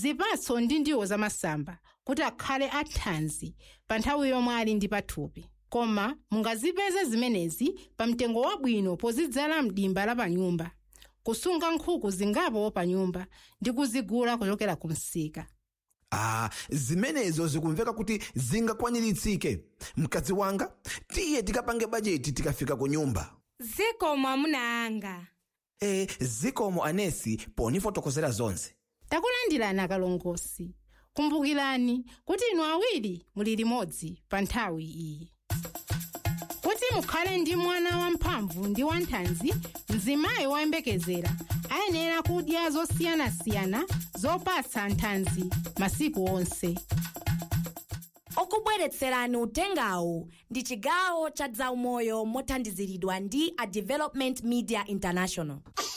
zipatso ndi ndiwo zamasamba kuti akhale athanzi pa nthawi yomwe ali ndi pathupi koma mungazipeze zimenezi pa mtengo wabwino pozidzala mdimba la panyumba kusunga nkhuku zingapo pa nyumba ndi kuzigula kuchokera ku msika ah zimenezo zikumveka kuti zingakwaniritsike mkazi wanga tiye tikapange bajeti tikafika ku nyumba zikomo amuna anga e zikomo anesi ponifotokozera zonse takulandirani akalongosi kumbukirani kuti inu awiri muli limodzi pa nthawi iyi kuti mukhale ndi mwana wamphamvu ndi wanthanzi mzimayi woyembekezera ayenera kudya zosiyanasiyana zopatsa nthanzi masiku onse okubweretserani utengawu ndi chigawo cha zaumoyo mothandiziridwa ndi a development media international